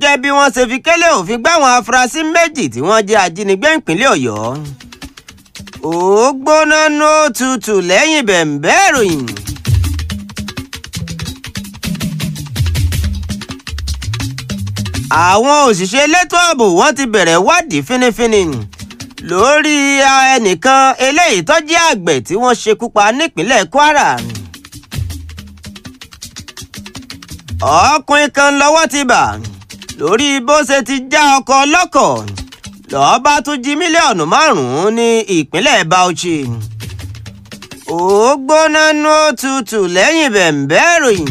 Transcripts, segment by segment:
gẹ́gẹ́ bí wọ́n ṣe fi kélé òfin gbá àwọn afurasí méjì tí wọ́n jẹ́ ajínigbé ìpínlẹ̀ ọ̀yọ́ ó gbóná ní òtútù lẹ́yìn bẹ̀ǹbẹ́ ìròyìn. àwọn òṣìṣẹ́ elétò ààbò wọ́n ti bẹ̀rẹ̀ wádìí fínífíní lórí ẹnìkan eléyìí tó jẹ́ àgbẹ̀ tí wọ́n ṣekú pa nípínlẹ̀ kwara. ọkùnrin kan lọ́wọ́ ti bà lórí bó ṣe ti já ọkọ̀ ọlọ́kọ̀ lọ́ọ́ bá tún jí mílíọ̀nù márùn-ún ní ìpínlẹ̀ bauchi. ó gbóná nú òtútù lẹ́yìn bẹ̀ǹbẹ́ ìròyìn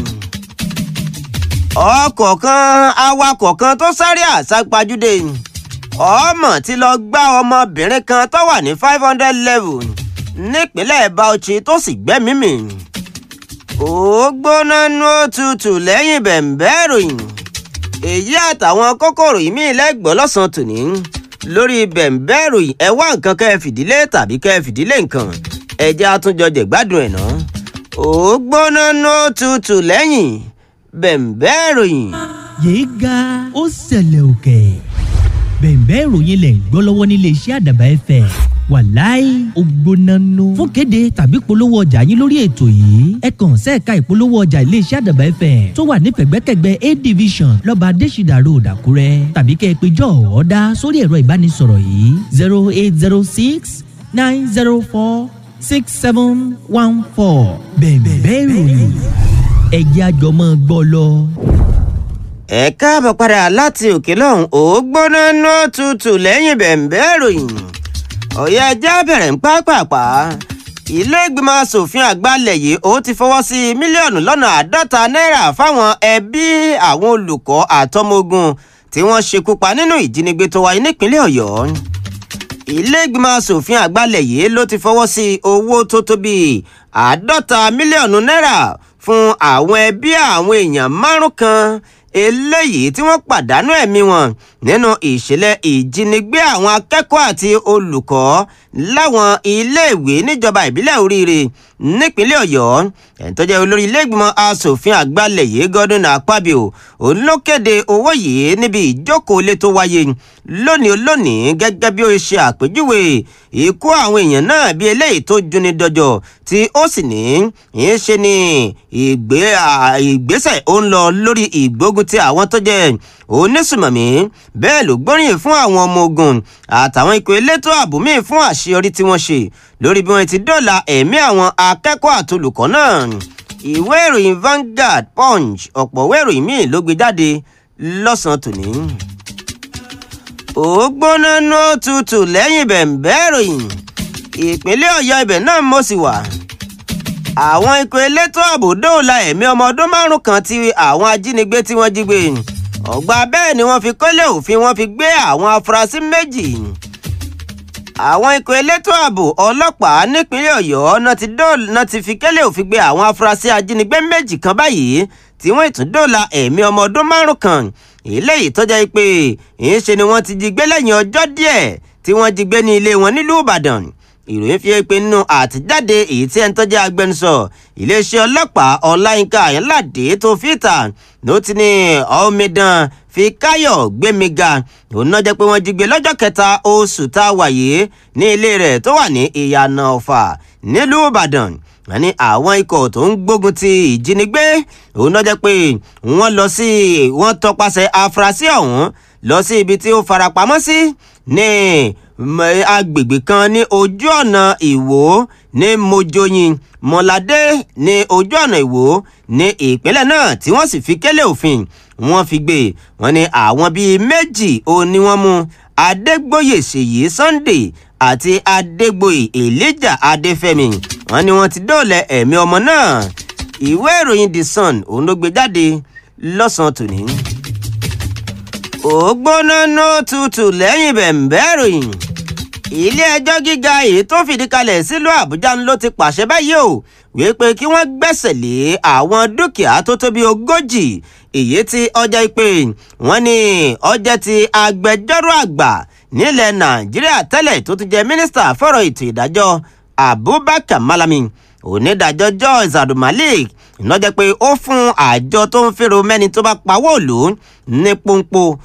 ọkọ̀ kan awakọ̀ kan tó sáré àsápajúdé ọmọ tí lọ gbá ọmọbìnrin kan tó wà ní five hundred level nípínlẹ̀ bauchi tó sì gbẹ́mìí mì ó gbóná nú òtútù lẹ́yìn bẹ̀ǹbẹ́ ìròyìn èyí àtàwọn kókòrò yìí mí lẹ́gbọ́n lọ́sàn-án tòní lórí bẹ̀ǹbẹ́ ìròyìn ẹ wá nǹkan kẹ́ ẹ fìdílé tàbí kẹ́ ẹ fìdílé nǹkan ẹjẹ́ àtúnjọ jẹ̀gbádùn ẹ̀ náà ó gbóná nú òtútù lẹ́yìn bẹ̀ǹbẹ́ ìròyìn. yéé ga ó ṣẹlẹ̀ òkè bẹ̀ǹbẹ́ ìròyìn lẹ̀ ń gbọ́ lọ́wọ́ nílé iṣẹ́ àdàbà ẹ̀fẹ̀ wàláì ògbónánú fún kéde tàbí polówó ọjà yín lórí ètò yìí ẹ kàn sẹ́ẹ̀ka ìpolówó ọjà iléeṣẹ́ àdàbà ẹ̀fẹ̀ tó wà ní pẹ̀gbẹ́kẹ̀gbẹ́ a division lọ́ba adésìdà road àkúrẹ́ tàbí kẹ́ ẹ pé jọ́ ọ̀ọ́dá sórí ẹ̀rọ ìbánisọ̀rọ̀ yìí zero eight zero six nine zero four six seven one four bẹ̀ǹbẹ́ ìròyìn ẹ̀jẹ̀ àjọmọ́ gbọ́ lọ. ẹ káàbọ̀ padà láti òkè lọ́hùn ó gbóná ná tutù lẹ́yìn bẹ̀ǹbẹ́ ìròyìn ọ̀yẹ́ ẹjẹ́ bẹ̀rẹ̀ ń pápápá ilé ìgbìmọ̀ asòfin àgbà ilẹ̀ yìí ó ti fọwọ́ sí mílíọ̀nù lọ́nà àádọ́ta náírà fáwọn ẹbí àwọn olùkọ́ àtọmọogun tí wọ́n ṣekú pa nínú ìjínigbé tó wáyé nípínlẹ̀ ọ̀yọ́ ilé ìgbìmọ̀ asòfin àgbà ilẹ̀ yìí ló ti fọwọ́ sí owó tó tó bíi àádọ́ta mílíọ̀nù náírà fún àwọn ẹbí àwọn èèyàn márùn kan eléyìí tí wọ́n pàdánù ẹ̀mí wọn nínú ìṣẹ̀lẹ̀ ìjínigbé àwọn akẹ́kọ̀ọ́ àti olùkọ́ láwọn iléèwé níjọba ìbílẹ̀ oríire nípínlẹ̀ ọ̀yọ́ ẹni tó jẹ́ olórí iléègbìmọ̀ asòfin àgbàlẹ̀ yìí gọ́dún àpábíò òun ló kéde owó yìí níbi ìjókòó ilé tó wáyé lónìí lónìí gẹ́gẹ́ bí ó ṣe àpèjúwe ikú àwọn èèyàn náà bí eléyìí tó juni dọjọ́ tí ó sì ní í ṣe ni ìgbésẹ̀ ó ń lọ lórí ìgbógun ti àwọn tó jẹ́ onísùmọ̀mí bẹ́ẹ̀ ló gbóríyìn fún àwọn ọmọ ogun àtàwọn ikọ̀ elétò ààbò míì fún àṣeyọrí tí wọ́n ṣe lórí bí wọ́n ti dọ́là ẹ̀mí àwọn akẹ́kọ̀ọ́ àtolùkọ́ náà ìwé ìròyìn Vanguard Punch ọ̀pọ̀ ìwé ìròyìn míì ló gbé jáde lọ́sàn-án tòní. ó gbóná ní òtútù lẹ́yìn bẹ̀ǹbẹ́ ìròyìn ìpínlẹ̀ ọ̀yọ́ ibẹ̀ náà mo sì wà àwọn ikọ̀ elétò ààbò dóòlà ẹ̀mí ọmọ ọdún márùn kan tí àwọn ajínigbé tí wọ́n jí gbé ọgbà bẹ́ẹ̀ ni wọ́n fi kọ́lé òfin wọ́n fi gbé àwọn afurasí méjì àwọn ikọ̀ elétò ààbò ọlọ́pàá nípínlẹ̀ ọ̀yọ́ náà ti fi kẹ́lé òfin gbé àwọn afurasí ajínigbé méjì kan báyìí tí wọ́n ìtún dóòlà ẹ̀mí ọmọ ọdún márùn kan eléyìí tọ́jà pé ìṣe ni wọ́n ti jí gbé lẹ́yìn ọjọ́ díẹ̀ tí wọ́n jí gbé ní ilé wọn nílùú ìbàdàn ìròyìn fi pé nínú àtijáde èyí tí ẹni tó jẹ́ agbẹnusọ iléeṣẹ́ ọlọ́pàá ọláyínká ayọ́ládé tó fìtà ló ti ní omidan fi káyọ̀ gbémiga òun náà jẹ́ pé wọ́n jí gbé lọ́jọ́ kẹta oṣù tá a wà yìí ní ilé rẹ̀ tó wà ní ìyànà ọ̀fà nílùú ìbàdàn wọ́n ní àwọn ikọ̀ tó ń gbógun ti ìjínigbé òun náà jẹ́ pé wọ́n lọ sí wọ́n tọpasẹ̀ afurasí ọ̀hún lọ sí ibi tí ó farapamọ́ sí ní agbègbè kan ní ojú ọ̀nà ìwò ní mojoyin mọ́ládé ní ojú ọ̀nà ìwò ní ìpínlẹ̀ náà tí wọ́n sì fi kélé òfin wọ́n fi gbé wọ́n ní àwọn bíi méjì ó ní wọ́n mú adégbòye ṣèyí sunday àti adégbòye elijah adéfẹ́mi wọ́n ní wọ́n ti dóòlẹ̀ ẹ̀mí ọmọ náà ìwé ìròyìn the sun òun ló gbé jáde lọ́sàn-án tòní ògbóná nó tutù lẹ́yìn bẹ̀ǹbẹ́ ìròyìn ilé-ẹjọ́ gíga èyí tó fìdí kalẹ̀ sílùú àbújá ló ti pàṣẹ báyìí o wípé kí wọ́n gbẹ́sẹ̀ lé àwọn dúkìá tó tó bí ogójì èyí tí ọjà ìpè wọ́n ní ọjà ti agbẹjọ́rò àgbà nílẹ̀ nàìjíríà tẹ́lẹ̀ tó ti jẹ́ mínísítà fọ̀rọ̀ ètò ìdájọ́ abubakar malami onídàájọ́ joyce abdulmalik ìnájẹ́ pé ó fún àjọ tó ń fẹ́ràn mẹ́ni tó bá pawó òlù ní pọ́npọ́